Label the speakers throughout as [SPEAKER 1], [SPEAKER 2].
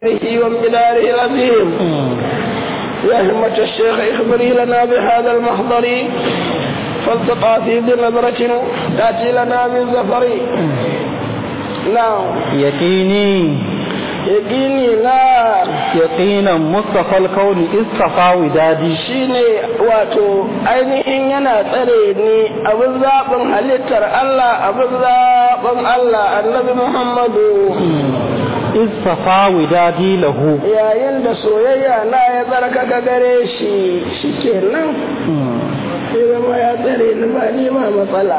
[SPEAKER 1] وامتداره العظيم يا همة الشيخ اخبري لنا بهذا المحضر فالتقى في بنظرة تأتي لنا من زفر نعم
[SPEAKER 2] يقيني
[SPEAKER 1] يقيني لا
[SPEAKER 2] يقينا مصطفى الكون اصطفى ودادي
[SPEAKER 1] shine wato ainihin yana tsare ni abin zaɓin halittar Allah abin zaɓin Allah annabi Muhammadu
[SPEAKER 2] اصطفى ودادي له
[SPEAKER 1] yayin da soyayya na ya tsarkaka gare shi shi kenan sai zama ya tsare ni ba ni ma matsala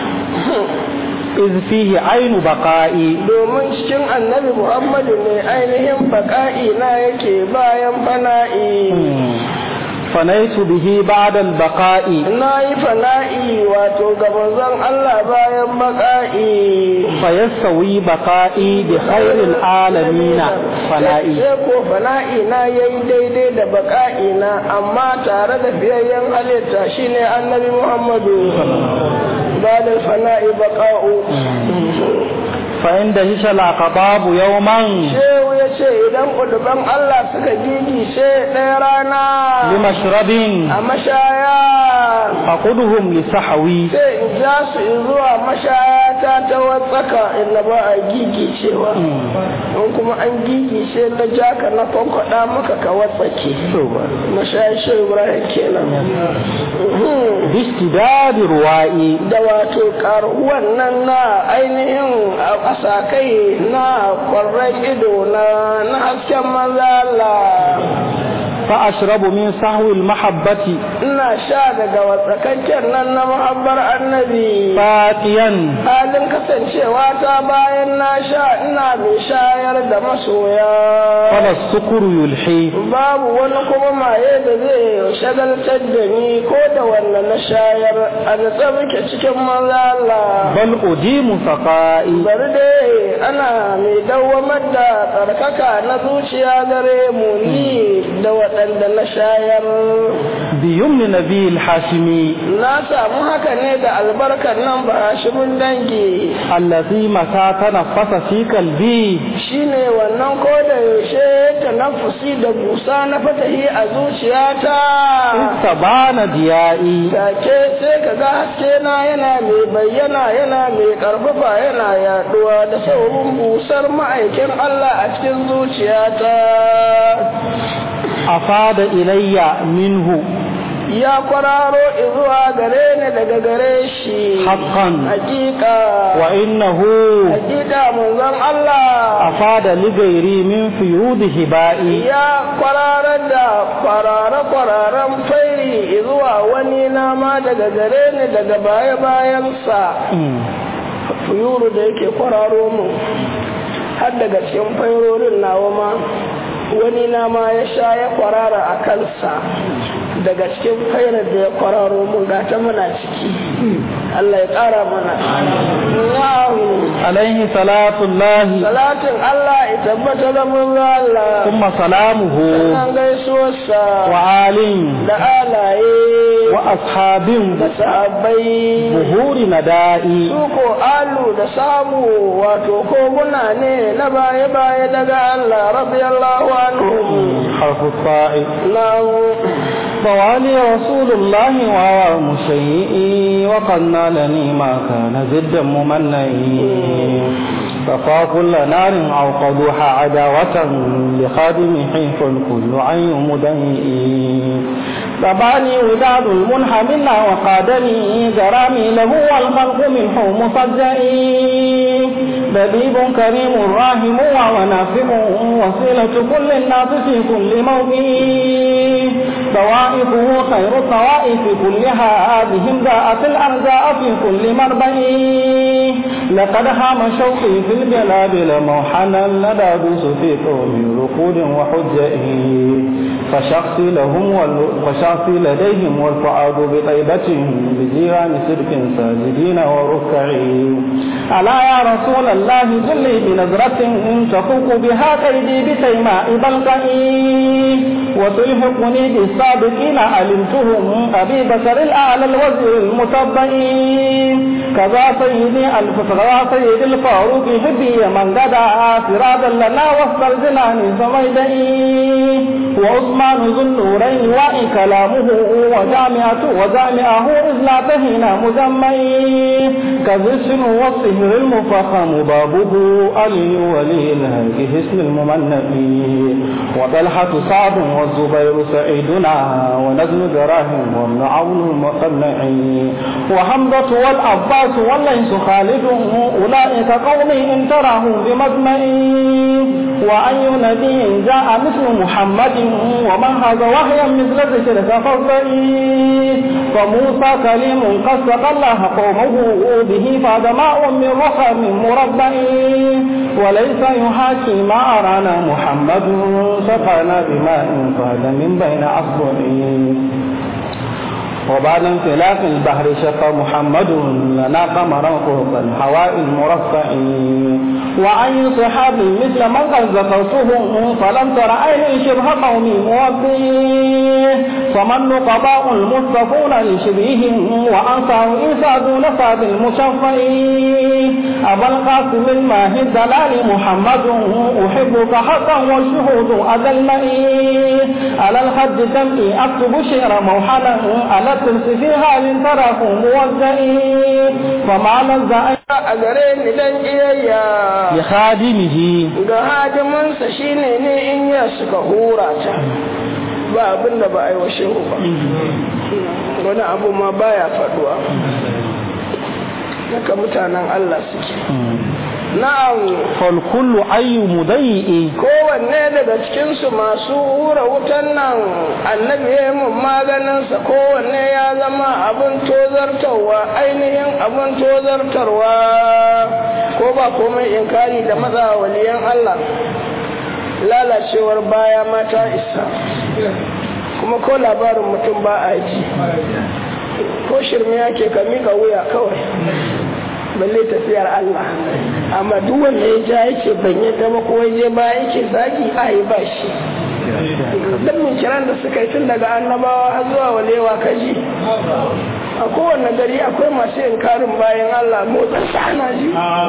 [SPEAKER 2] إذ فيه عين بقائي
[SPEAKER 1] domin cikin annabi Muhammadu ne ainihin baƙa'i na yake bayan fana'i
[SPEAKER 2] فنيت به بعد البقاء
[SPEAKER 1] na yi fana'i wato ga manzon Allah bayan baƙa'i
[SPEAKER 2] فيستوي بقائي بخير العالمين فنائي
[SPEAKER 1] sai ko fana'i na yayi daidai da baƙa'i na amma tare da fiyayyen halitta shine annabi Muhammadu ba da fana'i baƙa'u
[SPEAKER 2] فإن دهش العقباب يوما
[SPEAKER 1] shehu ya ce idan ƙuduban Allah suka gigice ɗaya rana
[SPEAKER 2] لمشرب
[SPEAKER 1] a mashaya
[SPEAKER 2] فقدهم لسحوي
[SPEAKER 1] sai in ja su zuwa mashaya ta ta watsaka inda ba a gigicewa in kuma an gigice na jaka na kwankwaɗa maka ka watsake mashaya shi ibrahim kenan
[SPEAKER 2] باشتداد روائي
[SPEAKER 1] da wato karuwan nan na ainihin a sakai na kwarren ido na na hasken mazala
[SPEAKER 2] فأشرب من سهو المحبة
[SPEAKER 1] ina sha daga watsakakken nan na muhabbar annabi
[SPEAKER 2] فاتيا
[SPEAKER 1] halin kasancewa ta bayan na sha ina mai shayar da masoya
[SPEAKER 2] فلا السكر يلحي
[SPEAKER 1] babu wani kuma maye da zai shagaltar da ni ko da wanda na shayar a da muke cikin mazala
[SPEAKER 2] بل أديم سقائي
[SPEAKER 1] bari dai ana mai dawwamar da tsarkaka na zuciya gare mu ni da waɗanda na shayar
[SPEAKER 2] بيمن نبي الحاشمي
[SPEAKER 1] na samu haka ne da albarkar nan ba mun dangi
[SPEAKER 2] الذي متى تنفس في قلبي
[SPEAKER 1] shine wannan ko da yaushe ta nafusi da busa na fatahi a zuciyata
[SPEAKER 2] استبان ضيائي
[SPEAKER 1] take sai ka ga haske na yana mai bayyana yana mai karfafa yana yaduwa da saurin busar ma'aikin Allah a cikin zuciyata
[SPEAKER 2] أفاد إلي منه
[SPEAKER 1] ya kwararo zuwa gare ni daga gare shi
[SPEAKER 2] حقا
[SPEAKER 1] hakika
[SPEAKER 2] وإنه
[SPEAKER 1] hakika manzon Allah
[SPEAKER 2] أفاد لغيري من فيوض هبائي
[SPEAKER 1] ya kwararar da kwarare-kwararen fairi zuwa wani nama daga gare ni daga baya-bayansa fuyuru da yake kwararo mu har daga cikin fairorin nawa ma wani nama ya sha ya kwarara a kansa daga cikin fairar da ya kwararo mu ga ta muna ciki Allah ya ƙara mana na'am
[SPEAKER 2] عليه صلاة الله
[SPEAKER 1] salatin Allah ya tabbata da mun Allah
[SPEAKER 2] ثم سلامه
[SPEAKER 1] sannan gaisuwarsa
[SPEAKER 2] وآل
[SPEAKER 1] da alaye
[SPEAKER 2] وأصحاب
[SPEAKER 1] da sahabbai
[SPEAKER 2] ظهور ندائي
[SPEAKER 1] su ko alu da samu wato koguna ne na baya-baya daga Allah radiyallahu anhu
[SPEAKER 2] حرف الطاء
[SPEAKER 1] na
[SPEAKER 2] فوالي رسول الله وهو مشيئي وقد نالني ما كان زدا ممنئي فقا كل نار أوقدوها عداوة لخادم حيف كل عين مدنئي تباني وداد المنحمل وقادني جرامي له والخلق منه مصدئي لبيب كريم راحم ونافع وسيلة كل الناس في كل موضع طوائفه خير الطوائف كلها بهم ذاءت الأرزاء في كل مربع لقد هام شوقي في الجلابل موحنا لدى دوس في قوم ركود وحجئه فشخصي لهم وال... وشخصي لديهم والفؤاد بطيبة بجيران سرك ساجدين وركعي ألا يا رسول الله جلي بنظرة تفوق بها كيدي بتيماء بلقئي وتلحقني بالسابقين علمتهم أبي بكر الأعلى الوزير المتبئي كذا سيدي ألف مصرى سيد الفاروق حبي من غدا سرادا لنا وسط الجنان سميدئي وعثمان ذو النورين وإن كلامه وجامعة وجامعه إذ لا تهينا مجمعي كذسن والصهر المفخم بابه علي ولي الهيك حسن الممنئي وطلحة سعد والزبير سعيدنا ونزل دراهم وابن عون المصنعي وحمزة والعباس والليس خالد أولئك قومي إن تراهم بمجمعي وأي نبي جاء مثل محمد ومن هذا وحيا مثل ذكر ففضئي فموسى كليم قد سقى الله قومه به فاد ماء من رحم مربئي وليس يحاكي ما أرانا محمد سقانا بماء فاد من بين أصبعي وبعد انفلاق البحر شق محمد لنا قمرا فوق الهواء المرفع وأي صحاب مثل من قد ذكرته فلم تر عين شبه قوم موبي فمن نقباء المصطفون لشبههم وأنصار عيسى دون ساد المشفع أبا القاسم الماهي الدلال محمد أحبك حقا والشهود أذلني على الحد دمئي أكتب شعر موحلا على الترس في حال تراه موزئي فما نزع
[SPEAKER 1] a gare ni dan iyayya
[SPEAKER 2] لخادمه
[SPEAKER 1] ga hadimansa shine ne in ya suka hura ta ba abin da ba a yi wa shehu ba wani abu ma baya faduwa daga mutanen Allah suke na'am
[SPEAKER 2] فالكل أي مضيء
[SPEAKER 1] kowanne daga cikinsu masu hura wutan nan annabi ya yi mun maganinsa kowanne ya zama abin tozartarwa ainihin abin tozartarwa ko ba komai inkari da maza waliyan Allah lalacewar baya mata isa kuma ko labarin mutum ba a ji ko shirme yake ka mika wuya kawai balle tafiyar Allah amma duk wanda ya ja yake ban yadda ba ko je ba yake zagi a yi ba shi dan min kiran da suka yi tun daga annabawa har zuwa walewa kaji a kowane gari akwai masu inkarin bayan Allah motsin sa ana ji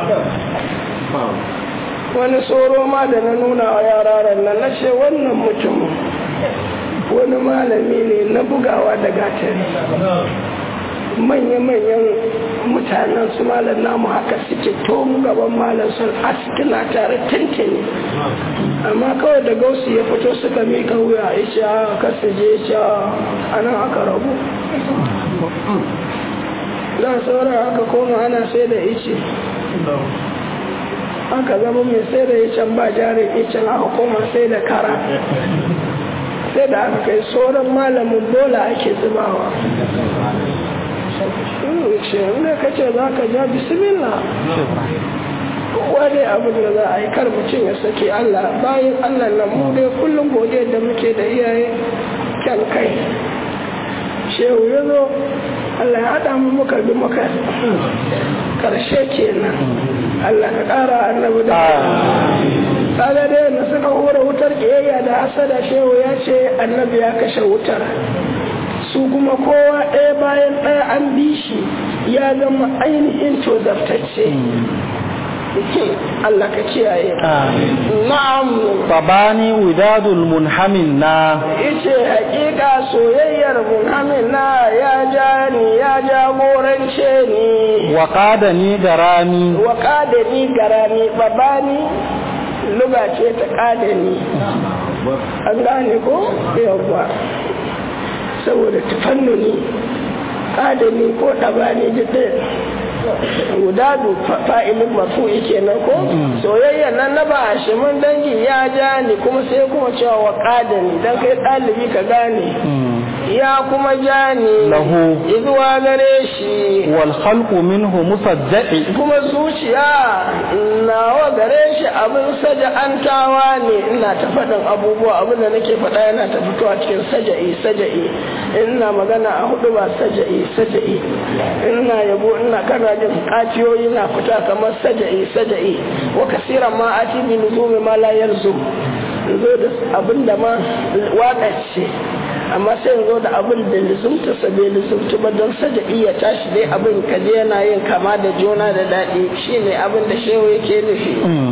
[SPEAKER 1] wani tsoro ma da na nuna wa yararan nan na ce wannan mutum wani malami ne na bugawa da gatari manya-manyan mutanen su malam namu haka suke tomu gaban malam sun askina tare tantane amma kawai da gausu ya fito suka mika wuya ya ce a kasu je ce a nan aka rabu za a saura aka koma ana sai da ice aka zama mai sai da icen ba jarin icen aka koma sai da kara sai da aka kai sauran malamin bola ake zubawa ce inda ka ce za ka ja bismillah wani abin da za a yi kar mutum ya sake Allah bayan Allah nan mu dai kullum godiya da muke da iyaye kyan kai shehu ya zo Allah ya haɗa mu muka bi muka karshe kenan Allah ka ƙara annabi da kaga dai na suka hura wutar ƙiyayya da hasada shehu ya ce annabi ya kashe wutar su kuma kowa ɗaya bayan ɗaya an bi shi ya zama ainihin tozartacce Allah ka kiyaye na'am
[SPEAKER 2] babani widadul munhamin na
[SPEAKER 1] ice hakika soyayyar munhamin na ya ja ni ya jagorance ni
[SPEAKER 2] wa qadani garami
[SPEAKER 1] wa qadani garami babani luga ce ta qadani an gane ko yawwa saboda tafannuni adami ko ɗabani duk gudadu fa'ilin mafu'i kenan ko soyayya nan na ba mun dangi ya ja ni kuma sai kuma cewa wa ƙadani dan kai ɗalibi ka gane ya kuma ja ni
[SPEAKER 2] lahu
[SPEAKER 1] zuwa gare shi
[SPEAKER 2] wal khalqu minhu musajjai
[SPEAKER 1] kuma zuciya nawa gare shi abin saja'antawa ne ina ta faɗin abubuwa abin da nake faɗa yana ta fitowa cikin saja'i saja'i ina magana a hudu ba saja'i saja'i ina yabo ina kana jin kaciyoyi na fita kamar saja'i saja'i wa kasiran ma ati bi nuzumi ma la yalzum zo da abin da ma waƙa ce amma sai yanzu da abin da lizumta sa bai lizumta ba don sada iya tashi dai abin ka je yana yin kama da juna da daɗi shine abin da shehu yake nufi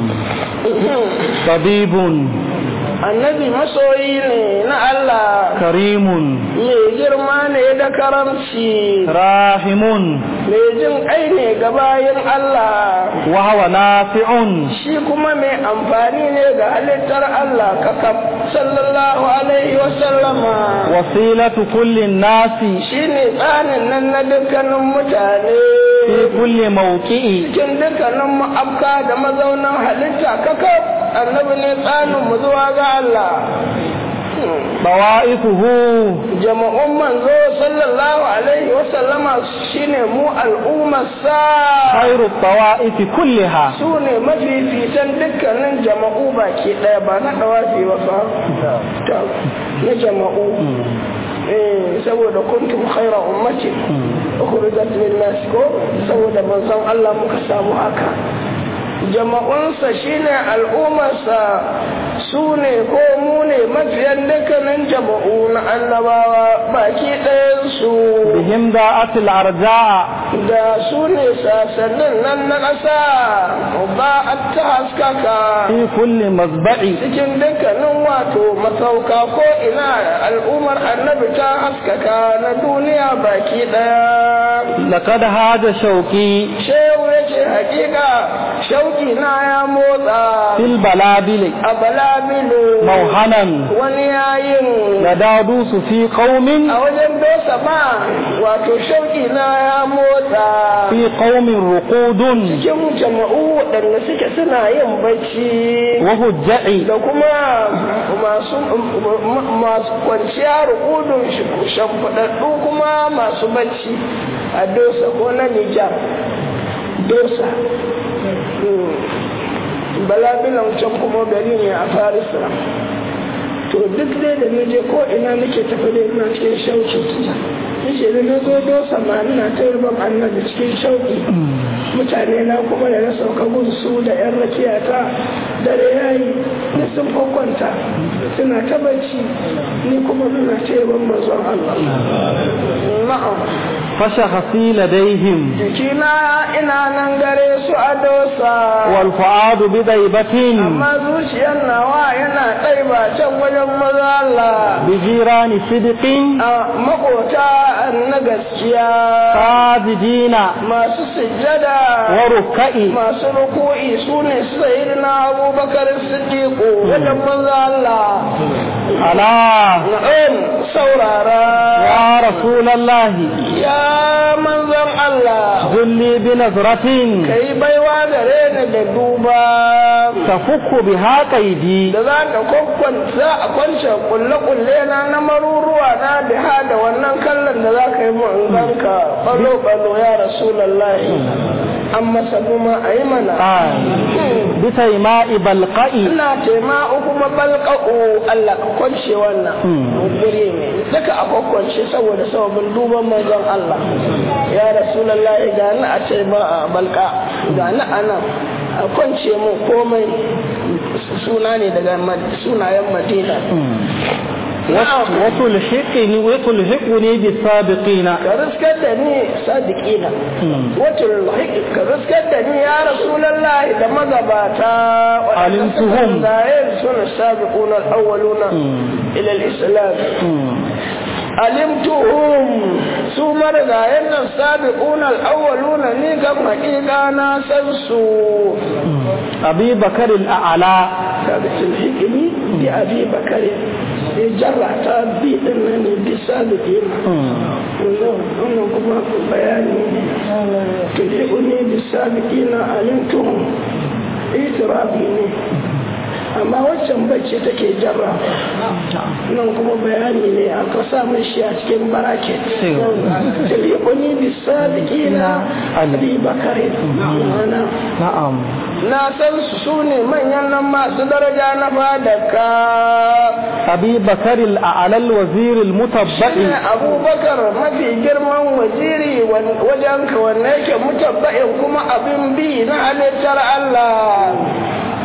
[SPEAKER 2] tabibun
[SPEAKER 1] annabi masoyi ne na Allah
[SPEAKER 2] karimun
[SPEAKER 1] mai girma ne da karamci
[SPEAKER 2] rahimun
[SPEAKER 1] mai jin kai ne ga bayin Allah
[SPEAKER 2] wa hawa nafi'un
[SPEAKER 1] shi kuma mai amfani ne ga halittar Allah kakaf sallallahu alaihi wa sallama
[SPEAKER 2] wasilatu kullin nasi
[SPEAKER 1] shine tsanin nan na dukkanin mutane
[SPEAKER 2] fi kulli mawqi'i
[SPEAKER 1] cikin dukkanin ma'abka da mazaunan halitta kakaf annabi ne tsanin mu zuwa ga Allah
[SPEAKER 2] bawa'ifuhu
[SPEAKER 1] jama'un manzo sallallahu alaihi wa sallama shine mu al'ummar sa
[SPEAKER 2] khairu bawa'ifi kulliha
[SPEAKER 1] su ne mafifitan dukkanin jama'u baki ɗaya ba na ɗawafi ba fa Ta, na jama'u eh saboda kuntum khaira ummati ukhrijat lin nas ko saboda manzon Allah muka samu haka jama'unsa shine al'ummarsa su ne ko mu ne mafiyan dukkanin jama'u na annabawa baki ɗayansu
[SPEAKER 2] bihim da'atil arja'a
[SPEAKER 1] da su ne sasannin nan na ƙasa ba a ta haskaka
[SPEAKER 2] fi kulli mazba'i
[SPEAKER 1] cikin dukkanin wato masauka ko ina al'ummar annabi ta haskaka na duniya baki ɗaya
[SPEAKER 2] laqad hada shauqi
[SPEAKER 1] shehu ya ce hakika shauki na ya motsa
[SPEAKER 2] fil balabili
[SPEAKER 1] a balabilu
[SPEAKER 2] mauhanan
[SPEAKER 1] wani yayin
[SPEAKER 2] yadadu su fi qaumin
[SPEAKER 1] a wajen dosa ma wato shauki na ya motsa
[SPEAKER 2] fi qaumin ruqudun
[SPEAKER 1] cikin jama'u waɗanda suke suna yin bacci
[SPEAKER 2] wa hujja'i
[SPEAKER 1] da kuma masu masu kwanciya rukudun shimfiɗaɗɗu kuma masu bacci a dosa ko na nijar dosa balabilan can kuma gari ne a farisa to duk dai da na je ko ina nake tafi da ina cikin shauki nace da na zo dosa ma ina ta yarban annabi cikin shauki mutane na kuma da na sauka gun su da yan rakiya ta dare yayi na sun kwakwanta suna ta bacci ni kuma ina ta yarban manzon Allah na'am
[SPEAKER 2] fashakhasi ladaihim
[SPEAKER 1] jikina ina nan gare su a dosa
[SPEAKER 2] wal fu'adu bi daibatin
[SPEAKER 1] amma zuciyar nawa yana ɗaiba can wajen maza Allah
[SPEAKER 2] bi jirani sidqin
[SPEAKER 1] a makota na gaskiya
[SPEAKER 2] sajidina
[SPEAKER 1] masu sujjada
[SPEAKER 2] wa rukka'i
[SPEAKER 1] masu ruku'i su ne sayyidina abubakar siddiqu wajen maza Allah
[SPEAKER 2] ala
[SPEAKER 1] na'am saurara
[SPEAKER 2] ya rasulallahi
[SPEAKER 1] ya manzon Allah
[SPEAKER 2] zulli bi nazratin
[SPEAKER 1] kai baiwa gare ni da duba
[SPEAKER 2] tafukku biha qaidi
[SPEAKER 1] da za ka kwakwanta a kwance kulle-kulle na na maruruwa na biha da wannan kallon da za ka yi mu in ganka balo-balo ya rasulallahi an masa kuma a yi mana
[SPEAKER 2] bi taima'i balqa'i
[SPEAKER 1] ina tema kuma balƙa'u Allah ka kwance wannan guri ne duka a kwakwance saboda sababin duban manzon Allah ya rasulallahi ga ni a tema a balƙa ga ni a nan a kwance mu komai suna ne daga sunayen madina
[SPEAKER 2] وتلحقني وتلحقني بالسابقين
[SPEAKER 1] ka riskar da ni sadiqina wato ka riskar da ni ya rasulullahi da magabata
[SPEAKER 2] Alimtuhum.
[SPEAKER 1] zayin suna sabiquna al-awwaluna ila al-islam alimtuhum su marigayen nan sabiquna al-awwaluna ni kan haƙiƙa na san su
[SPEAKER 2] أبي بكر الأعلى
[SPEAKER 1] kaga tulhiqini bi abi bakari ya jarra ta bi din nan ne bi sabiqina wannan kuma bayani tulhiquni bi sabiqina alimtuhum itirafi ne amma waccan bacci take jarra nan kuma bayani ne aka samun shi a cikin baraket tulhiquni bi sabiqina abi bakari ma'ana
[SPEAKER 2] نعم
[SPEAKER 1] na san su su ne manyan nan masu daraja na fadaka
[SPEAKER 2] أبي بكر الأعلى الوزير المتبع
[SPEAKER 1] shine abubakar mafi girman waziri wajen ka wanne yake mutabba'in kuma abin bi na halittar Allah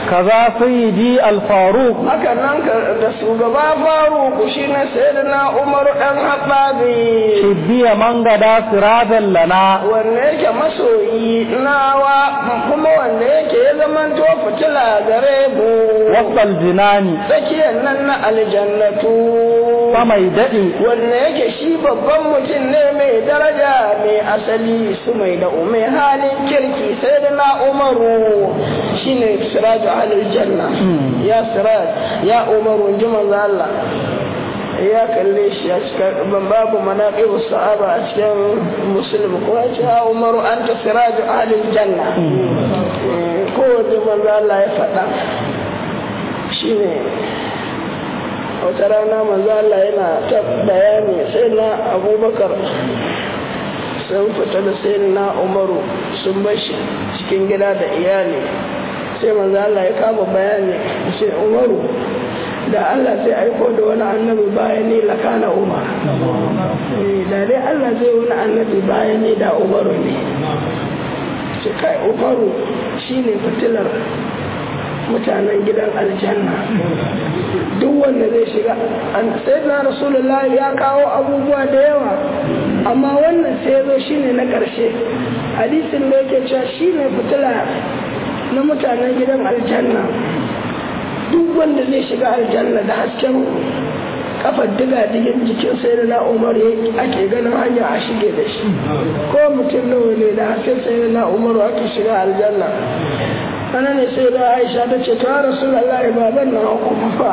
[SPEAKER 2] kaza sayyidi al-faruq
[SPEAKER 1] haka nan da shugaba faruku shi ne sayyidina umar ɗan haɗabi
[SPEAKER 2] shibbiya man gada sirajan lana
[SPEAKER 1] wanda yake masoyi nawa kuma wanda yake ya zamanto fitila gare mu
[SPEAKER 2] wasal jinani
[SPEAKER 1] tsakiyar nan na aljannatu
[SPEAKER 2] mai daɗi
[SPEAKER 1] wanda yake shi babban mutum ne mai daraja mai asali su mai da umai halin kirki sai da na umaru shine siraju halin janna ya siraj ya umaru ji manzo Allah ya kalle shi a cikin babu manaqib sahaba a cikin muslim ko ya ce ya umaru anta siraju halin janna ko ji manzo Allah ya faɗa shine wata rana manzo Allah yana ta bayani sai na abubakar sun fita da sai na umaru sun bashi cikin gida da iyali sai manzo Allah ya kama bayani sai umaru da Allah zai aiko da wani annabi bayan ni lakana umar da dai Allah zai wani annabi bayan ni da umaru ne ce kai umaru shine fitilar mutanen gidan aljanna duk wanda zai shiga sai na rasulullah ya kawo abubuwa da yawa amma wannan sai ya zo shine na ƙarshe hadisin da yake cewa shine fitila na mutanen gidan aljanna duk wanda zai shiga aljanna da hasken kafar diga digin jikin sai da na umar ake ganin hanya a shige da shi ko mutum nawa ne da hasken sai da na umar ake shiga aljanna ana ne sai da aisha ta ce ta rasu Allah baban na kuma fa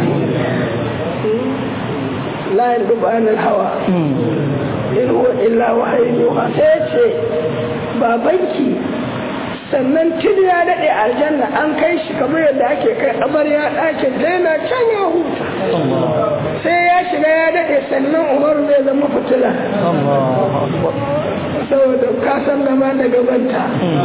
[SPEAKER 1] layin dubanin hawa in huwa illa wahayin yuha sai ce babanki sannan tun ya daɗe aljanna an kai shi kamar yadda ake kai amarya ɗakin ta yana can ya huta sai ya shiga ya daɗe sannan umaru zai zama fitila saboda kasan gaba da gabanta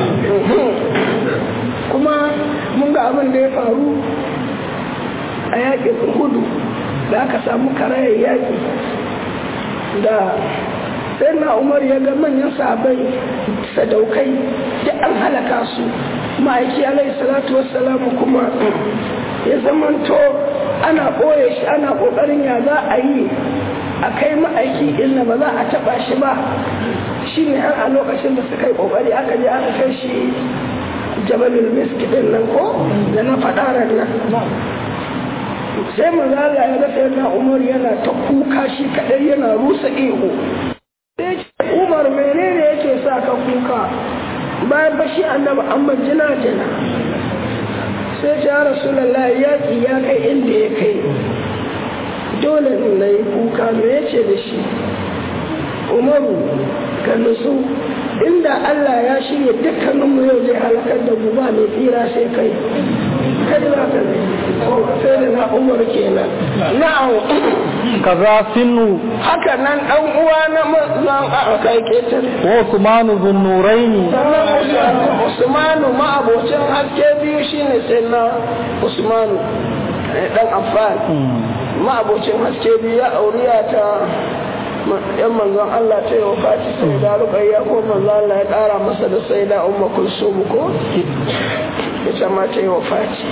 [SPEAKER 1] kuma mun ga abin da ya faru a yaƙin hudu da aka samu karayar yaƙi da sai na umar ya ga manyan sahabai sadaukai da an halaka su ma'aiki alaihi salatu wassalamu kuma ya zamanto ana ɓoye shi ana ƙoƙarin ya za a yi a kai ma'aiki inda ba za a taɓa shi ba shi ne har a lokacin da suka yi ƙoƙari aka je aka kai shi jabalul miski din nan ko da na faɗarar nan sai mazala ya rasa yana umar yana ta kuka shi kaɗai yana rusa ihu sai ce umar menene yake sa ka kuka bayan bashi annabi amma jina jina sai ce ya rasulallah yaƙi ya kai inda ya kai dole na yi kuka me yace da shi umaru ka nutsu inda Allah ya shirya dukkaninmu yau zai halakar da mu ba mai tsira sai kai kai za ka sai da na umar kenan na'am
[SPEAKER 2] kaza sinu
[SPEAKER 1] haka nan dan uwa na mazan a kai ketar
[SPEAKER 2] wa usmanu zunnuraini
[SPEAKER 1] sannan usmanu ma abocin haske biyu shine sai na usmanu dan affan ma abocin haske biyu ya auriya ta yan manzon Allah ta yi wa fati sai da rukayya ko manzon Allah ya kara masa da sai da umma kulsum ko ita ma ta yi wa fati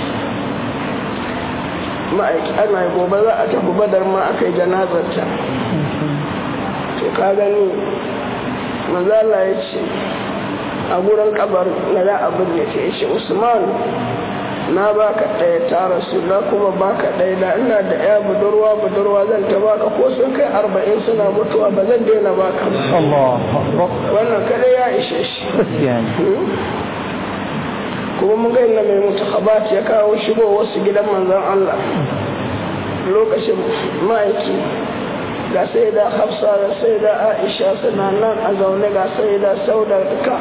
[SPEAKER 1] ma'aiki ana yi gobe za a tafi badar ma aka yi janazarta to ka gani manzon Allah ya ce a gurin kabar na da abin da ke shi usman na baka ɗaya ta rasu na kuma baka ɗaya da ina da ya budurwa budurwa zan ta baka ko sun kai arba'in suna mutuwa ba zan daina baka wannan kada ya ishe shi kuma mun ga inda mai mutu ya kawo shigo wasu gidan manzon Allah lokacin ma'aiki ga sai da hafsa da sai da aisha suna nan a zaune ga sai da sauda duka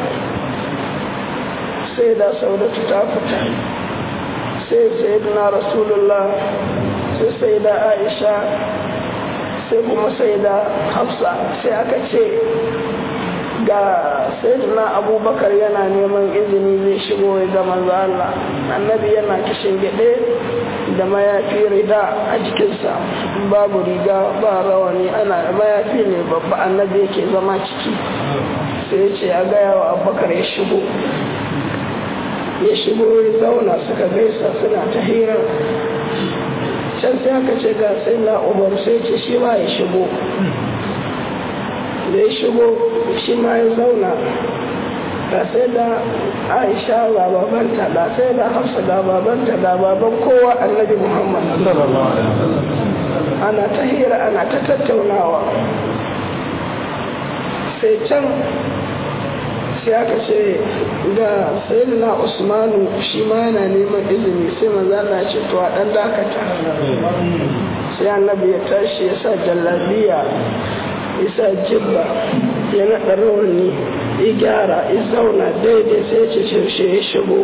[SPEAKER 1] sai da sauda ta fita sai sayyidina rasulullah sai sai da aisha sai kuma sai da hafsa sai aka ce ga sayyidina abubakar yana neman izini zai shigo ya ga manzo Allah annabi yana kishin gide da mayafi rida a jikinsa babu riga ba rawani ana mayafi ne babba annabi yake zama ciki sai ya ce a gaya wa abubakar ya shigo ya shigo ya zauna suka gaisa suna ta hira can sai aka ce ga sai na umar sai ce shi ma ya shigo da ya shigo shi ma ya zauna ga sai da aisha ga babanta ga sai da hafsa ga babanta ga baban kowa annabi muhammad ana ta hira ana ta tattaunawa sai can sai aka ce da sayyidina usmanu shi ma yana neman izini sai maza na ce to a dan dakata sai annabi ya tashi ya sa jallabiya ya sa jibba ya naɗa rawani ya gyara ya zauna daidai sai ce shaushe ya shigo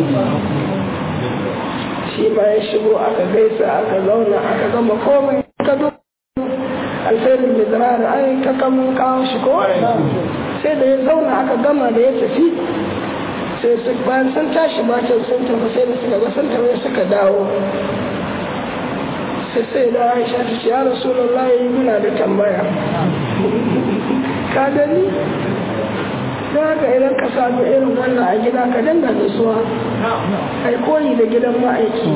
[SPEAKER 1] shi ma ya shigo aka gaisa aka zauna aka gama komai ka zo alfairin da zirara ai ka kamun kawo shi ko sai da ya zauna aka gama da ya tafi sai su bayan sun tashi bacin sun tafi sai da suka ga sun tafi suka dawo sai sai da aisha ta ce ya rasulullahi muna da tambaya ka gani don haka idan ka samu irin wannan a gida ka dinga nutsuwa ai koyi da gidan ma'aiki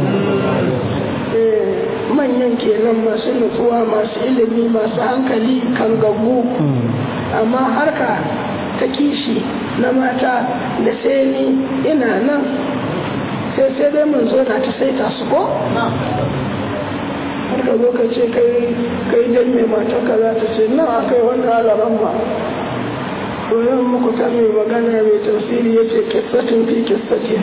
[SPEAKER 1] manyan kenan masu nutsuwa masu ilimi masu hankali kan gabu amma harka ta kishi na mata da sai ni ina nan sai sai dai mun zo na ta saita su ko har ka zo ka ce kai dan mai mata ka za ta ce nan akai wannan alaran ma domin muku ta mai magana mai tafsiri ya ce kissatin fi kissatin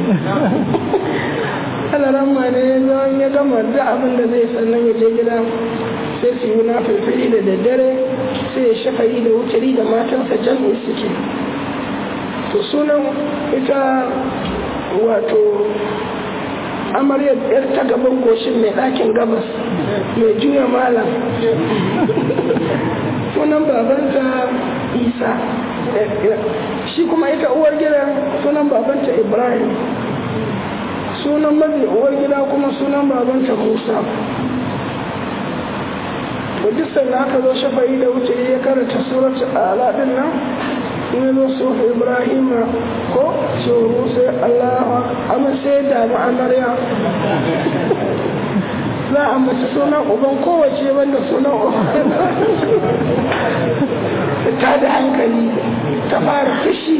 [SPEAKER 1] alaran ma ne ya gama da abin da zai sannan ya je gida sai su yi na filfili da daddare sai ya shafa'i da wutari da matansa jam'i suke to sunan ita wato amaryar yar ta gaban goshin mai ɗakin gabas mai juya malam sunan babanta isa shi kuma ita uwar gidan sunan babanta ibrahim sunan mazi uwar gida kuma sunan babanta musa duk sannan aka zo shafa'i da wuce ya karanta surat ala din nan in zo sufi ibrahim ko shuru sai allah amma sai da amarya za a mace sunan uban kowace wanda sunan uban ta da hankali ta fara fushi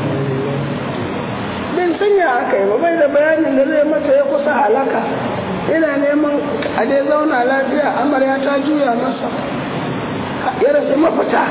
[SPEAKER 1] bin sanya aka yi bai da bayanin da zai mata ya kusa halaka ina neman a dai zauna lafiya amarya ta juya masa ya rasu mafita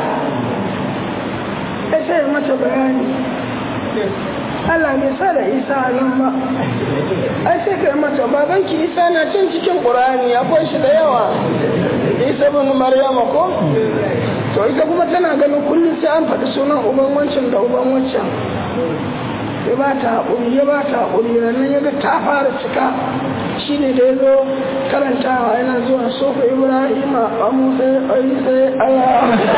[SPEAKER 1] ya sai mata bayani Allah bai sa da isa nan ba ai sai kai mata babanki isa na cin cikin ƙur'ani akwai shi da yawa isa bin maryama ko to ita kuma tana ganin kullum sai an faɗi sunan uban wancan da uban wancan ya ba ta haƙuri ya ba ta haƙuri nan ya ga ta fara cika shi ne da ya zo karantawa yana zuwa sofa ibrahim a musa ayi sai aya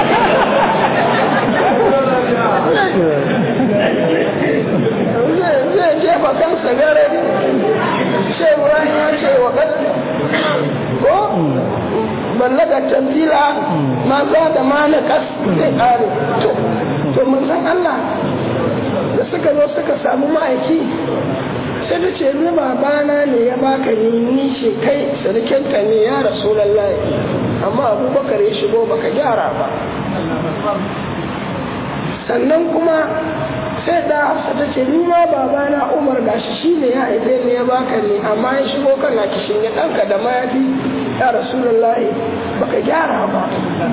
[SPEAKER 1] zai jefa kansa gare sai ibrahim ya ce wa ko ballaga tanzila ma za da ma na kas zai ƙare to mun san allah da suka zo suka samu ma'aiki sai ta ce ni babana ne ya baka ni ni ce kai sarkinka ne ya rasu lallai amma abubakar ya shigo baka gyara ba sannan kuma sai da hafsa ta ce ni ma babana umar gashi shi ne ya haife ni ya baka ni amma ya shigo kana kishin ya ɗanka da mayafi ya rasu lallai baka gyara ba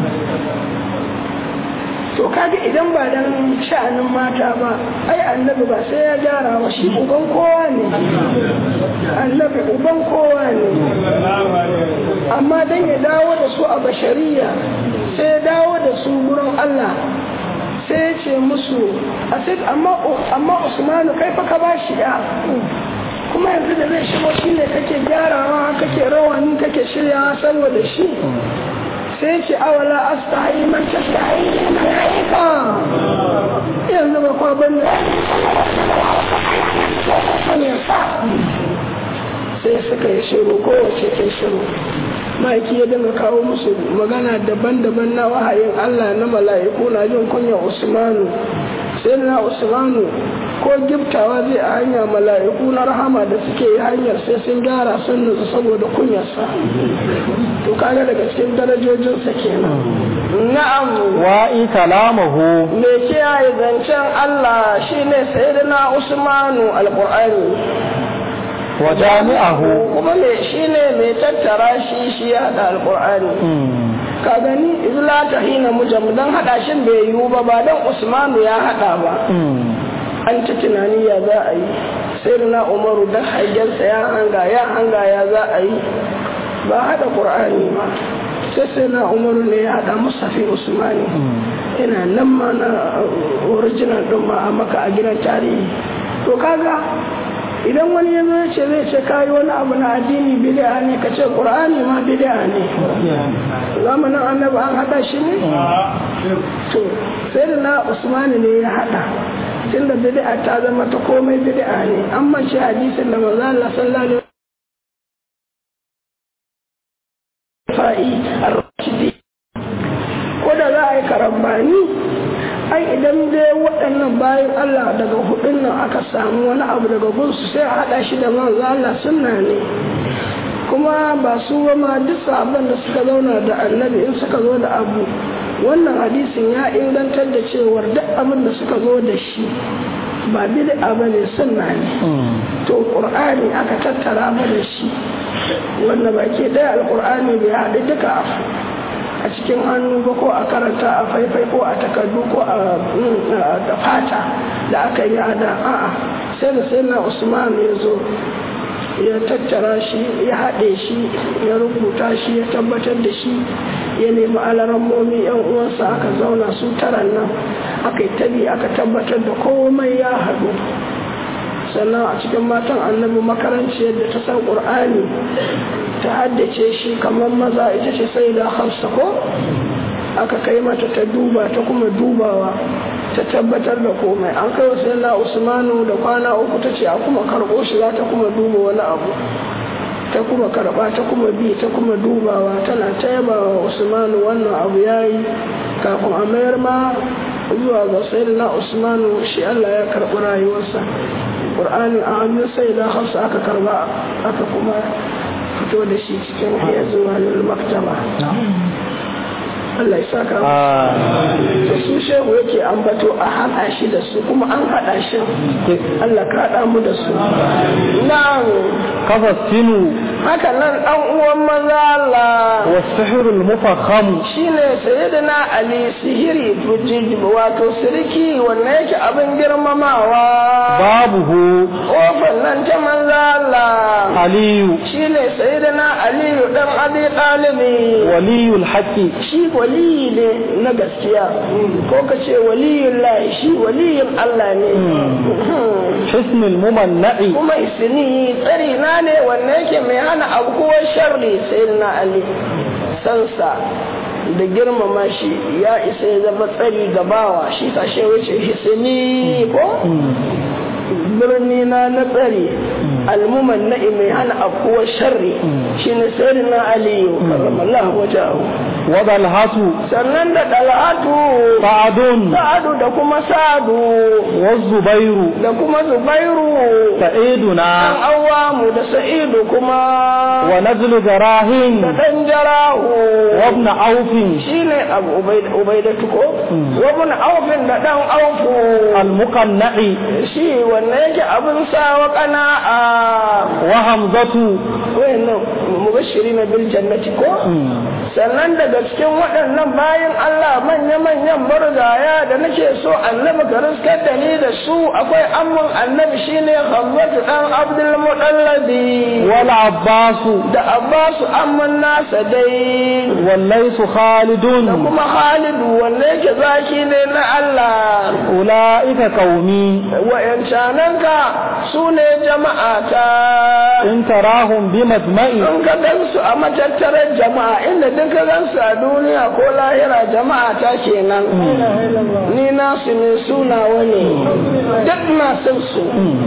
[SPEAKER 1] to kaga idan ba dan sha'anin mata ba ai annabi ba sai ya gyara ba shi uban kowa ne annabi uban kowa ne amma dan ya dawo da su a bashariya sai ya dawo da su gurin Allah sai ya ce musu amma amma Usmanu kai fa ka ba shi ya kuma yanzu da zai shigo shi ne kake gyarawa kake rawani kake shiryawa saboda shi sai ce awala astahi man tastahi malaika yanzu ba kwa ban sai suka yi shiru kowace ke shiru ma'aiki ya dinga kawo musu magana daban-daban na wahayin Allah na mala'iku na jin kunya Usmanu sai na Usmanu ko giftawa zai a hanya mala'iku na rahama da suke yi hanyar sai sun gyara sun nutsu saboda kunyarsa to kaga daga cikin darajojinsa kenan na'am
[SPEAKER 2] wa'i kalamahu
[SPEAKER 1] me kiyaye zancen Allah shine sayyidina Usmanu alqur'ani
[SPEAKER 2] wa jami'ahu
[SPEAKER 1] kuma me shine mai tattara shi shi ya hada alqur'ani ka gani izla ta hina mujam dan hada shin bai yiwu ba ba dan Usmanu ya hada ba an ta tunani ya za a yi sai na umaru dan hajjarsa ya hanga ya hanga ya za a yi ba hada qur'ani ba sai sai na umaru ne ya hada musafi usmani ina nan ma na original din ma a maka a gidan tarihi to kaga idan wani ya zo ce zai ce kayi wani abu na addini bid'a ne ka ce qur'ani ma bid'a ne zamanin annabi an hada shi ne to sai da na usmani ne ya hada tunda bid'a ta zama ta komai bid'a ne an mace hadisin da manzo Allah sallallahu alaihi fa'i ar-rashidi ko da za a yi karambani ai idan dai waɗannan bayan Allah daga hudun nan aka samu wani abu daga gunsu sai a haɗa shi da manzo Allah sunna ne kuma ba su ba ma duk sabon da suka zauna da annabi in suka zo da abu wannan hadisin ya ingantar da cewar duk abin da suka zo da shi ba bid'a ba ne sunna ne to qur'ani aka tattara mana shi wanda baki ɗaya alqur'ani bai haɗu duka a cikin hannu ba ko a karanta a faifai ko a takardu ko a fata da aka yi ada a'a sai da sai na usman ya zo ya tattara shi ya haɗe shi ya rubuta shi ya tabbatar da shi ya nemi alarammomi yan uwansa aka zauna su taran nan aka yi tabi aka tabbatar da komai ya haɗu sannan a cikin matan annabi makaranci yadda ta san ƙur'ani ta haddace shi kamar maza ita ce sai da hafsa ko aka kai mata ta duba ta kuma dubawa ta tabbatar da komai an kai wasu yana usmanu da kwana uku ta ce a kuma karɓo shi za ta kuma duba wani abu ta kuma karɓa ta kuma bi ta kuma dubawa tana ta yaba wa usmanu wannan abu ya yi kafin a mayar ma zuwa ga sayyidina usmanu shi allah ya karɓi rayuwarsa ƙur'anin a hannun sai da hausa aka karba aka kuma fito da shi cikin iya zuwa maktaba Allah ya saka da su shehu yake ambato a haɗa shi da su kuma an haɗa shi Allah ka haɗa mu da su nan
[SPEAKER 2] kafa sinu
[SPEAKER 1] haka nan ɗan uwan maza Allah
[SPEAKER 2] wasihirul mufakham
[SPEAKER 1] shine sayyidina Ali sihiri wato siriki wanda yake abin girmamawa
[SPEAKER 2] babuhu
[SPEAKER 1] kofar nan ta maza Allah
[SPEAKER 2] aliyu
[SPEAKER 1] shine sayyidina Aliyu dan Abi Talibi
[SPEAKER 2] waliyul haqqi
[SPEAKER 1] shi waliyi ne na gaskiya ko ka ce waliyun lahi shi waliyin Allah ne
[SPEAKER 2] hisnul mumanna'i
[SPEAKER 1] kuma isini tsari na ne wanda yake mai hana abubuwan sharri sai na Ali sansa da girmama shi ya isa ya zama tsari gabawa shi kashe wuce hisini ko birni na na tsari almuman na'i mai hana abubuwan sharri shi ne sai na aliyu karramallahu wajahu
[SPEAKER 2] wa dalhatu
[SPEAKER 1] sannan da dalhatu
[SPEAKER 2] sa'adun
[SPEAKER 1] sa'adu da kuma sa'adu
[SPEAKER 2] wa zubairu
[SPEAKER 1] da kuma zubairu
[SPEAKER 2] sa'iduna
[SPEAKER 1] dan awamu da sa'idu kuma
[SPEAKER 2] wa nazlu jarahin
[SPEAKER 1] da dan jarahu
[SPEAKER 2] wa ibn aufin
[SPEAKER 1] shine abu ubaida ubaidatu ko wa ibn aufin da dan aufu
[SPEAKER 2] al-muqanna'i
[SPEAKER 1] shi wanne yake abin sawa qana'a
[SPEAKER 2] wa hamzatu
[SPEAKER 1] wayannan mubashirina bil jannati ko sannan daga cikin waɗannan bayan Allah manya-manyan marigaya da nake so annabi ka riskar da ni da su akwai amman annabi shine Hamzatu dan Abdul Mudallabi
[SPEAKER 2] wal abbasu
[SPEAKER 1] da Abbasu amman nasa dai
[SPEAKER 2] wallaysu
[SPEAKER 1] da
[SPEAKER 2] khalidun
[SPEAKER 1] kuma Khalidu wanda yake zaki ne na Allah
[SPEAKER 2] ulaika qaumi
[SPEAKER 1] wayancananka su ne jama'a ta
[SPEAKER 2] in tarahum bi madma'i
[SPEAKER 1] in ka gansu a matattarar jama'a inda duk ka gansu a duniya ko lahira jama'a ta kenan ni nasu ne suna wani duk na san su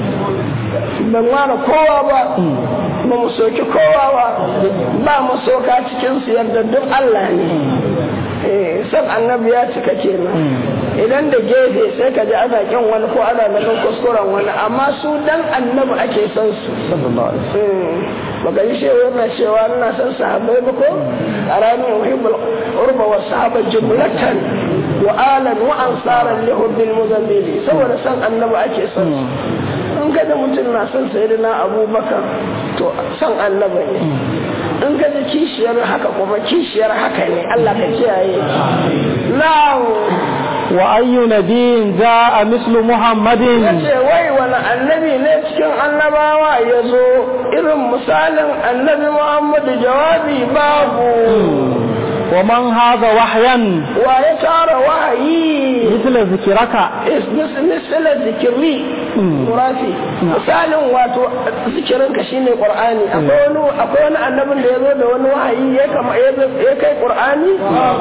[SPEAKER 1] ban ware kowa ba ba mu soki kowa ba ba mu soka cikin su yadda duk Allah ne eh san annabi ya cika kenan idan da gefe sai ka ji ana kyan wani ko ana ganin kuskuren wani amma su dan annabi ake son su baka yi shewa yana cewa ina son sahabbai ba ko a ranar muhimmul urba wa sahaba jumlatan wa alan wa ansaran li hubbil muzammili saboda san annabi ake son su in ka da mutum na son sayyidina abubakar to san annabi ne in ka ji kishiyar haka kuma kishiyar haka ne Allah ka kiyaye na'am
[SPEAKER 2] wa ayyu nabiyin ja'a mislu muhammadin
[SPEAKER 1] yace wai wani annabi ne cikin annabawa ya zo irin misalin annabi muhammadu jawabi babu
[SPEAKER 2] wa man haza wahyan
[SPEAKER 1] wa ya tara wahayi
[SPEAKER 2] misla zikiraka
[SPEAKER 1] misala zikiri murafi misalin wato zikirinka shine qur'ani akwai wani akwai wani annabin da ya zo da wani wahayi ya kama ya kai qur'ani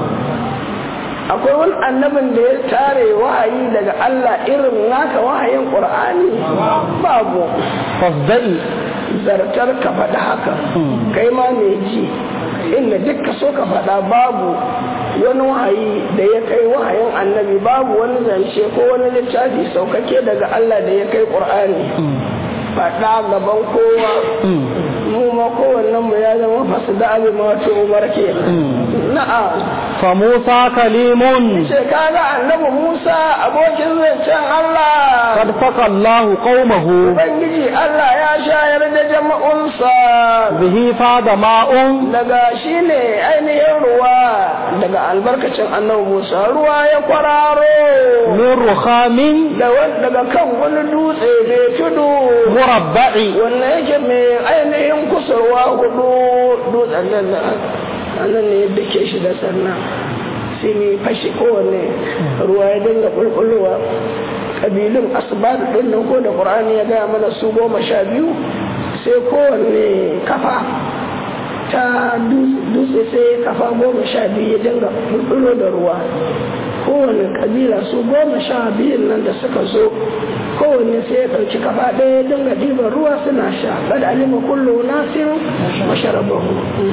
[SPEAKER 1] akwai wani annabin da ya tare wahayi daga Allah irin naka wahayin qur'ani babu
[SPEAKER 2] fasda'i
[SPEAKER 1] zartar ka faɗi haka kai ma mai ji inda duk ka so ka faɗa babu wani wahayi da ya kai wahayin annabi babu wani zance ko wani littafi saukake daga Allah da ya kai ƙur'ani faɗa gaban kowa mu ma kowannen mu ya zama fasu da abin ma wato umar ke na'a
[SPEAKER 2] fa Musa kalimun
[SPEAKER 1] ce kaga annabi Musa abokin zancen Allah
[SPEAKER 2] qad faqa Allah qaumahu
[SPEAKER 1] Ubangiji Allah ya shayar da jama'unsa
[SPEAKER 2] bihi fada ma'un
[SPEAKER 1] daga shi ne ainihin ruwa daga albarkacin annabi Musa ruwa ya kwararo
[SPEAKER 2] min rukhamin
[SPEAKER 1] da wan- daga kan wani dutse mai tudu
[SPEAKER 2] murabba'i
[SPEAKER 1] wanda yake mai ainihin kusurwa hudu dutsen nan na nan ne yadda ke shi da sannan sai mai fashi kowanne ruwa ya dinga bulbulowa kabilun asbar din nan ko da qur'ani ya gaya mana su goma sha biyu sai kowanne kafa ta dutse sai kafa goma sha biyu ya dinga bulbulo da ruwa kowane kabila su goma sha biyun nan da suka zo kowanne sai ya ɗauki kafa ɗaya ya dinga ɗiban ruwa suna sha kad alima kullu nasin wa sharabahu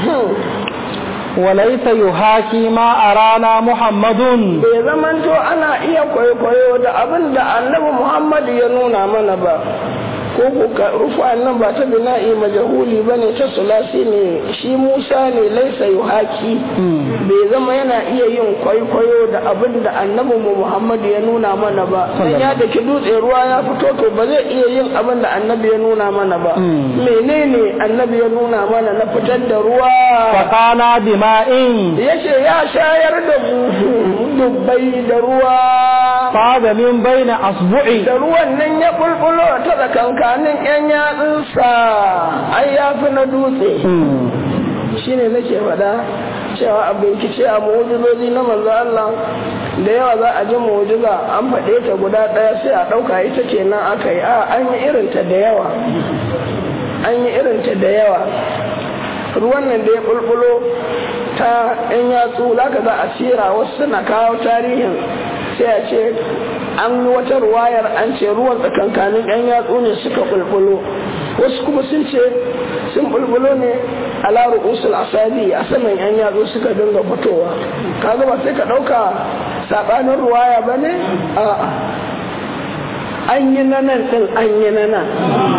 [SPEAKER 2] وليس يحاكي ما أرانا محمد
[SPEAKER 1] bai zamanto ana iya kwaikwayo da abin da annabi muhammad ya nuna mana ba ko kuka rufa nan ba ta bina'i majahuli ba ne ta sulasi ne shi musa ne laisa yuhaki bai zama yana iya yin kwaikwayo da abin da annabi mu muhammad ya nuna mana ba dan ya daki dutse ruwa ya fito to ba zai iya yin abin da annabi ya nuna mana ba menene annabi ya nuna mana na fitar da ruwa
[SPEAKER 2] فقانا بماء
[SPEAKER 1] yace ya shayar da mu dubbai da ruwa
[SPEAKER 2] فاض من بين أصبعي
[SPEAKER 1] da ruwan nan ya bulbulo ta tsakankanin yan yatsunsa ai ya fi na dutse shine nake faɗa cewa a bincike a mu'ujizozi na manzo Allah da yawa za a ji mu'ujiza an faɗe ta guda ɗaya sai a ɗauka ita kenan aka yi a an yi irinta da yawa an yi irinta da yawa ruwan nan da ya bulbulo ta yan yatsu zaka za a sira wasu suna kawo tarihin sai a ce an yi wata ruwayar an ce ruwan tsakankanin yan yatsu ne suka bulbulo wasu kuma sun ce sun bulbulo ne a laru usul asabi a saman yan yatsu suka dinga fitowa kaga ba sai ka ɗauka saɓanin ruwaya ba ne a'a an yi na nan ɗin an yi na nan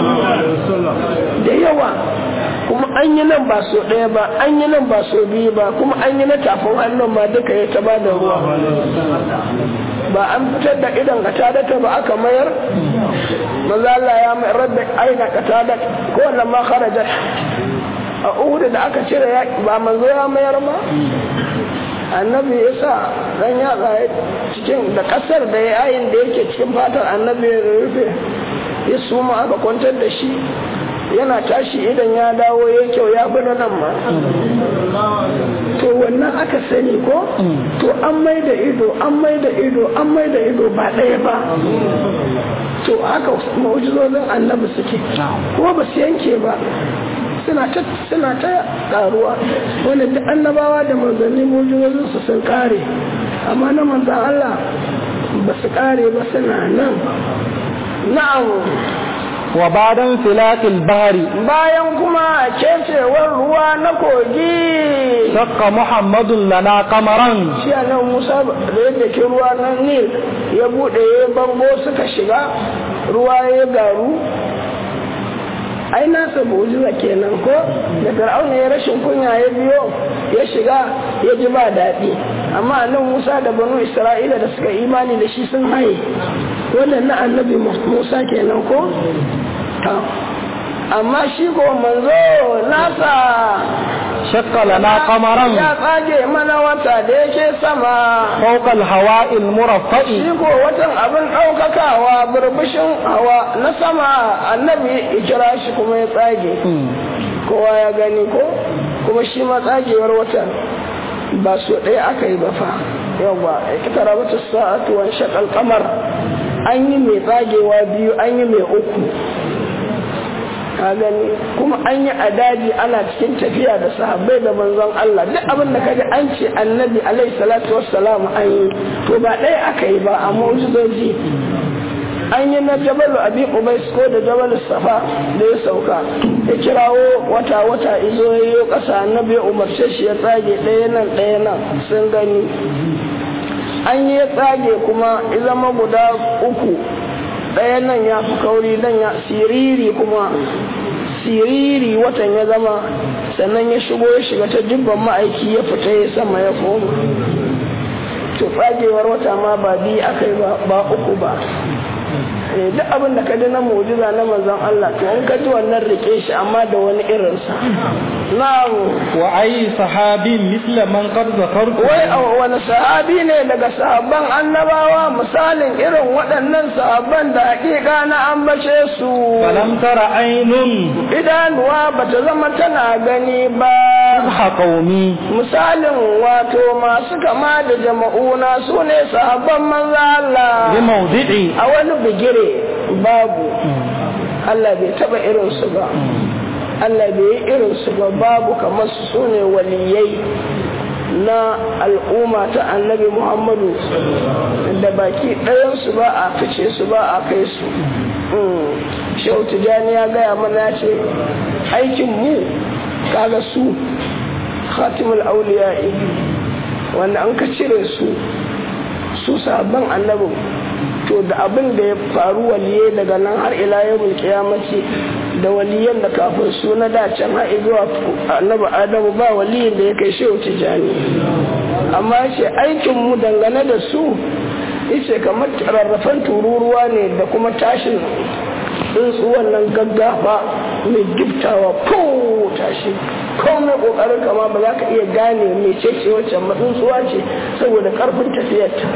[SPEAKER 1] da yawa kuma an yi nan ba so ɗaya ba an yi nan ba so biyu ba kuma an yi na tafin hannun ma duka ya ta da ruwa ba an fitar da idan ka tada ba aka mayar maza Allah ya mai rabbi aina ka tada ko wannan ma kharajat a uhudu da aka cire ya ba manzo ya mayar ma annabi ya sa dan yatsa cikin da kasar da yayin da yake cikin fatar annabi ya rufe ya suma aka kwantar da shi yana tashi idan ya dawo ya kyau ya fi nan ma to wannan aka sani ko to an mai da ido an mai da ido an mai da ido ba ɗaya ba to haka ma'ujizozin annabi suke kuma ba su yanke ba suna ta suna ta karuwa wanda duk annabawa da manzanni mujizozin su sun kare amma na manzan Allah ba su kare ba suna nan na'am
[SPEAKER 2] وبعد انفلاق البحر
[SPEAKER 1] bayan kuma kecewar ruwa na kogi
[SPEAKER 2] شق محمد لنا قمرا
[SPEAKER 1] shi a nan musa da yadda ke ruwa na nil ya buɗe ya bango suka shiga ruwa ya garu ai nasa mu'jiza kenan ko da fir'auna ya rashin kunya ya biyo ya shiga ya ji ba daɗi amma nan musa da banu isra'ila da suka imani da shi sun haye wannan na annabi musa kenan ko ta amma shi ko manzo nasa
[SPEAKER 2] شق لنا قمرا
[SPEAKER 1] ya tsage mana wata da yake sama
[SPEAKER 2] فوق الهواء المرفأ
[SPEAKER 1] shi ko watan abin ɗaukakawa burbushin hawa na sama annabi ya kira shi kuma ya tsage kowa ya gani ko kuma shi ma tsagewar watan ba su ɗaya aka yi ba fa yawwa ya tara wata sa'atu wani shakal kamar an yi mai tsagewa biyu an yi mai uku ka gani kuma an yi a daji ana cikin tafiya da sahabbai da manzon Allah duk abin da kaji an ce annabi alaihi salatu wassalam an yi to ba ɗaya aka yi ba a mu'jizoji an yi na jabalu abi ubais ko da jabalu safa da ya sauka ya kirawo wata wata izo ya yi ƙasa annabi ya umarce shi ya tsage ɗaya nan ɗaya nan sun gani an yi ya tsage kuma ya zama guda uku ɗaya nan ya fi kauri nan ya siriri kuma siriri watan ya zama sannan ya shigo ya shiga ta dubban ma'aiki ya fita ya sama ya koma to tsagewar wata ma ba biyu aka yi ba uku ba duk abin da ka ji na mujiza na manzon Allah to in ka ji wannan rike shi amma da wani irinsa na'am
[SPEAKER 2] wa ayi sahabin misla man qad zakartu
[SPEAKER 1] wai a wani sahabi ne daga sahabban annabawa misalin irin waɗannan sahabban da hakika na ambace su
[SPEAKER 2] falam tara ainun
[SPEAKER 1] idanuwa bata zama tana gani ba
[SPEAKER 2] ha qaumi
[SPEAKER 1] misalin wato masu kama da jama'una su ne sahabban manzo Allah
[SPEAKER 2] bi mawdi'i
[SPEAKER 1] a wani bigire babu Allah bai taba irinsu ba Allah bai yi irinsu ba babu kamar su su ne waliyai na al'umma ta annabi Muhammadu da baki ɗayansu ba a fice su ba a kai su shehu tijjani ya gaya mana ce aikin mu kaga su khatimul auliya'i wanda an ka cire su su sabon annabin to da abin da ya faru waliye daga nan har ila yawon kiyamaci da waliyan da kafin su na dacen har zuwa annabi adamu ba waliyin da ya kai shehu tijjani amma ce aikin mu dangane da su yace kamar rarrafan tururuwa ne da kuma tashin tsuntsuwan nan gaggafa mai giftawa ko tashi ko mai kokarin kama ba za ka iya gane mai ce wacce matsuntsuwa ce saboda karfin tafiyarta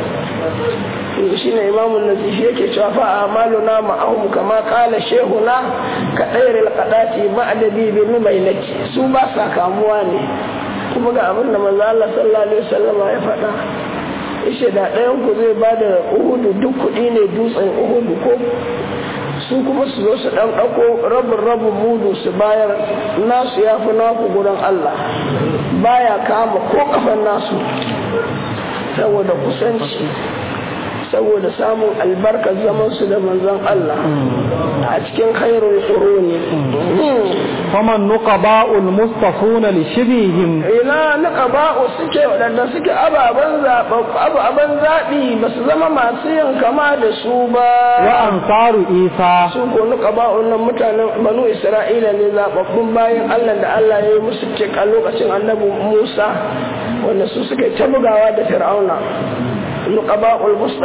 [SPEAKER 1] shi ne imamun nazifi yake cewa fa amaluna ma'ahum kama kala shehuna ka ɗairil kaɗaci ma'adabi bi numailati su ba sa kamuwa ne kuma ga abin da manzo Allah sallallahu alaihi wasallam ya faɗa ishe da ɗayan ku zai ba da uhudu duk kuɗi ne dutsen uhudu ko su kuma su zo su ɗan ɗauko rabin rabin mudu su bayar nasu ya fi naku gurin Allah baya kama ko kafan nasu saboda kusanci saboda samun albarkar zamansu da manzon Allah a cikin khairul quruni
[SPEAKER 2] faman nuqaba'ul mustafuna li shibihim
[SPEAKER 1] ina nuqaba'u suke wadanda suke ababan ababan zabi ba su zama masu yin kama da su ba
[SPEAKER 2] wa ansaru isa
[SPEAKER 1] su ko nuqaba'u nan mutanen banu isra'ila ne zababbun bayan Allah da Allah ya yi musu cik a lokacin annabi Musa wanda su suka ta bugawa da fir'auna nuqaba'ul